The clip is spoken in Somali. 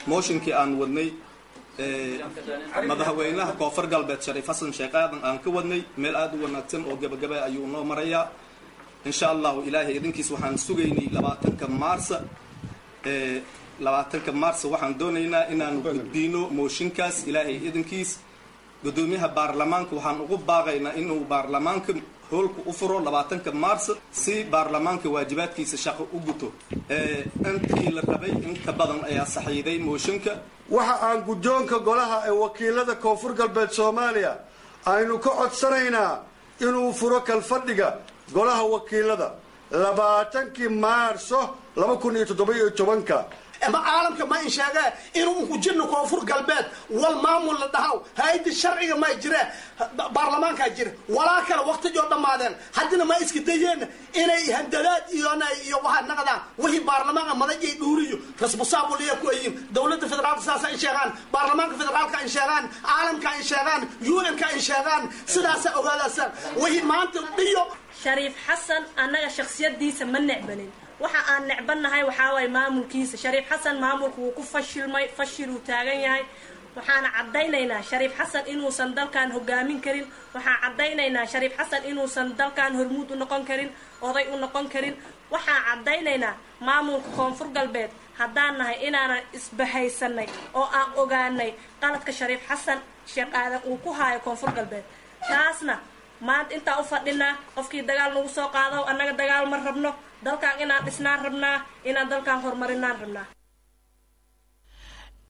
mooshinkii aan wadnay madaxweynaha koonfur galbeed shariif xasan sheekh aadan aan ka wadnay meel aada u wanaagsan oo gabagaba ayuu noo marayaa insha allahu ilaahay idinkiis waxaan sugaynay labaatanka maarsa labaatanka maarsa waxaan doonaynaa inaanu gudbiino mooshinkaas ilaahay idinkiis gudoomiyaha baarlamaanka waxaan ugu baaqaynaa inuu baarlamaanka hoolka u furo labaatanka maarsa si baarlamaanka waajibaadkiisa shaqo u guto intii la rabay inka badan ayaa saxiiday mooshinka waxa aan guddoonka golaha ee wakiilada koonfur galbeed soomaaliya aynu ka codsanaynaa inuu furo kalfadhiga golaha wakiilada labaatankii maarso laba kun iyo toddoba-iyo tobanka ma caalamka ma in sheegee inuu ku jirno koonfur galbeed wal maamul la dhahaw hay-adda sharciga ma jire baarlamaankaa jira walaa kale waqtigoo dhammaadeen haddina ma iska dayeen inay handadaad iyo iyo waxaa naqdaan wixii baarlamaanka madajay dhuuriyo rasmusaabuliya ku ayiin dowladda federaalka saasa in sheegaan baarlamaanka federaalka in sheegaan caalamka in sheegaan un-ka in sheegaan sidaasa ogaadaasaan wixii maanta dhiyo shariif xasan annaga shaksiyadiisa ma necbanin waxa aan necbannahay waxaa waay maamulkiisa shariif xasan maamulku wuu ku fashilmay fashil uu taagan yahay waxaana caddaynaynaa shariif xasan inuusan dalkan hogaamin karin waxaan caddaynaynaa shariif xasan inuusan dalkan hormuud u noqon karin oday u noqon karin waxaan caddaynaynaa maamulka koonfur galbeed haddaan nahay inaanan isbahaysanay oo aan ogaanay qaladka shariif xasan sheekh aadan uu ku haayo koonfur galbeed taasna maanta intaan u fadhinaa qofkii dagaal nagu soo qaado annaga dagaal ma rabno dalkan inaan dhisnaan rabnaa inaan dalkan horumarinaan rabnaa